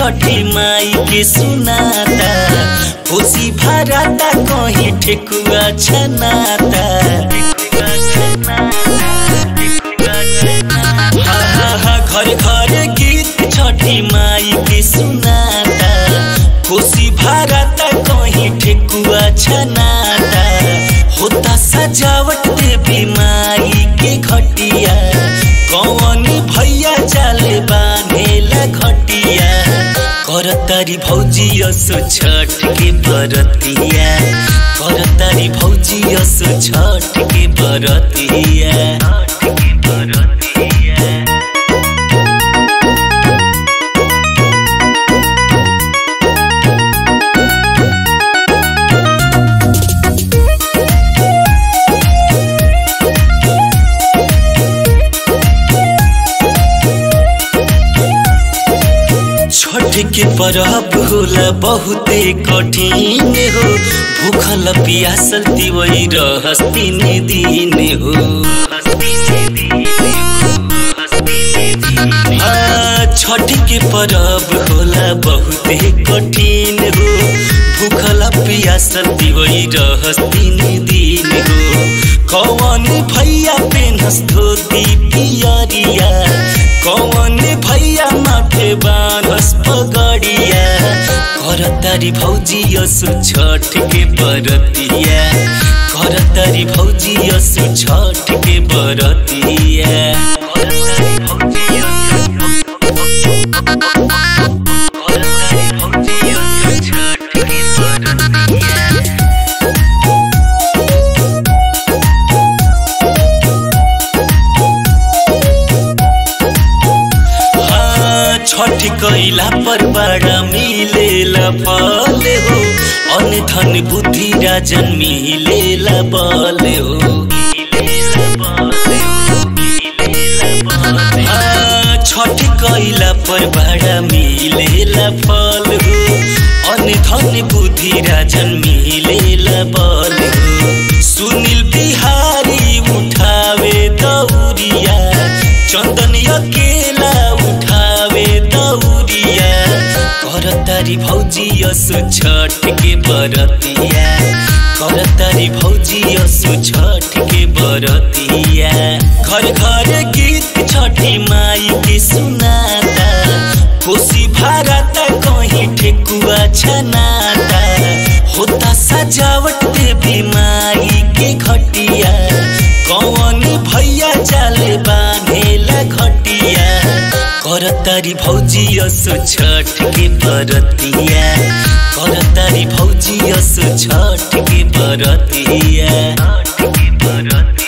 छठी माई के सुनाता खुशी भराता कहीं ठेकुआ छनाता हा, हा, हा, घर घर गीत छठी माई के सुनाता खुशी भराता कहीं ठेकुआ छनाता होता सजावट देवी माई के घटिया कौन भैया चाले बांधेला घटिया करतारी भौजी असो छठ के बरतिया करतारी भौजी असो छठ के बरतिया छठ के बरतिया छठ के परब होला बहुते कठिन हो भूखल पियासल तिवई रहस तीन दिन हो हाँ, छठ के परब होला बहुते कठिन हो भूखल पियासल तिवई रहस तीन दिन हो कौन भैया पेनस धोती पियरिया कौन भैया माथे बानस पगड़िया करतारी भौजी असु छठ के बरतिया करतारी भौजी असु छठ के बरतिया करतारी भौजी असु- करतारी भौजी असु छठ के बरतिया हाँ, छठ कैला पर बड़ा मिलेला फल हो अन धन बुद्धि राजन मिलेला बल हो हाँ, छठ कैला पर बड़ा मिलेला फल हो अन धन बुद्धि राजन मिलेला बल हो सुनील बिहारी उठावे दौरिया चंदन अकेला उठावे दौरिया करतारी भौजी असु छठ के बरतिया करतारी भौजी असु छठ के बरतिया घर घर गीत छठी माई के सुनाता खुशी भारता कहीं ठेकुआ छनाता होता सजावट देवी माई के घटिया कौन भैया चाले बांधेला घटिया करतारी भौजी असो छठ के बरतिया करतारी भौजी असो छठ के बरतिया छठ के बरतिया